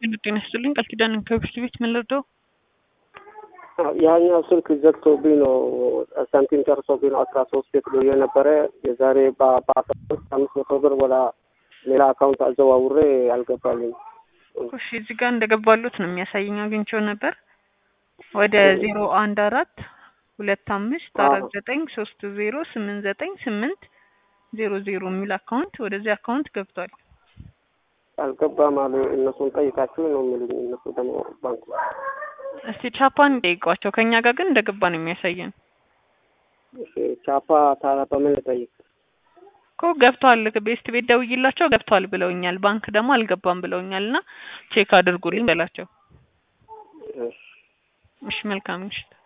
ጤና ይስጥልኝ ቃል ኪዳን ከብርድ ቤት ምን ልርዳው? ያኛው ስልክ ዘግቶብኝ ነው ሳንቲም ጨርሶብኝ ነው አስራ ሶስት ቤት ብሎ የነበረ የዛሬ በአስራ ሶስት አምስት መቶ ብር ወደ ሌላ አካውንት አዘዋውሬ አልገባልኝ። እሺ እዚህ ጋር እንደገባሉት ነው የሚያሳየኝ። አግኝቼው ነበር ወደ ዜሮ አንድ አራት ሁለት አምስት አራት ዘጠኝ ሶስት ዜሮ ስምንት ዘጠኝ ስምንት ዜሮ ዜሮ የሚል አካውንት ወደዚህ አካውንት ገብቷል። አልገባም አሉ። እነሱን ጠይቃችሁ ነው የሚሉኝ። እነሱ ደግሞ ባንኩ እስቲ ቻፓን ጠይቋቸው። ከኛ ጋር ግን እንደገባ ነው የሚያሳየን እሺ፣ ቻፓ ታዲያ በምን ልጠይቅ? እኮ ገብቷል። ቤስት ቤት ደውዬላቸው ገብቷል ብለውኛል። ባንክ ደግሞ አልገባም ብለውኛል። እና ቼክ አድርጉልኝ በላቸው። እሺ እሺ፣ መልካም ምሽት።